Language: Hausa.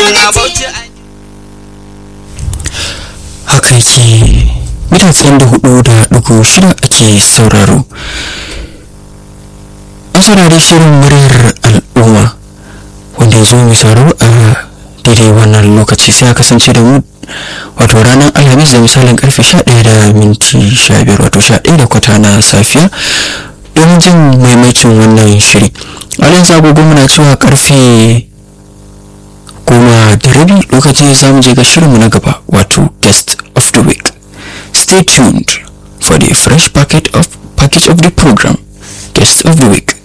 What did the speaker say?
suna bauchi haka yake mita tsayin da hudu da dugu shida ake sauraro an saurari shirin muryar al'umma wanda ya zo mai sauraro a daidai wannan lokaci sai a kasance da mu wato ranar alhamis da misalin karfe 11 da minti 15 wato 11 da kwata na safiya don jin maimacin wannan shiri a nan zagogo muna cewa karfe goma da rabi lokacin za mu je ga shirinmu na gaba wato guest of the week stay tuned for the fresh packet of package of the program guest of the week